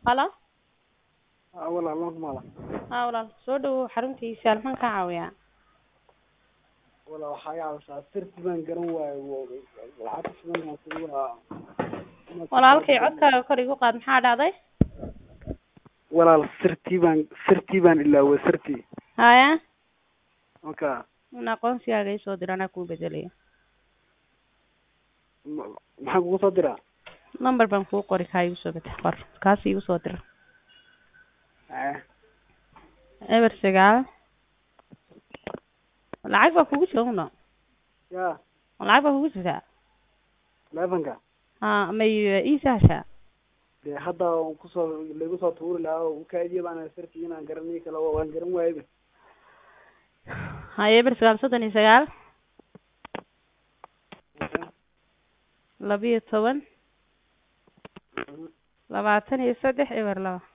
halo haa walaal waan ku maqlaa haa walaal soo dhawow xaruntiisa maxaan kaa caawiyaa walaal waxaa iga caawisaa sirti baan garan waayo lacagta shidan baan kugu lahaa walaalkay codkaaga kor igu qaad maxaa dhacday walaal sirtii baan sirtii baan ilaaway sirtii haya marka in aqoonsigaaga isoo dir anaa kuu bedelayo ma- maxaan kugu soo diraa number baan kuu qori kaa igu soo bedex qor kaas igu soo dir Eh, eber sagaal lacag baa kugu jira uno ya lacag baa kugu jirtaa telefonka ha may ii sahashaa dee hadda waan kusoo laigu soo tuuri lahaa oo kaadiya baan sirtii inaan garanay kale waan garan waayba haya eber sagaal soddon iyo sagaal labiyo toban labaatan iyo saddex eber laba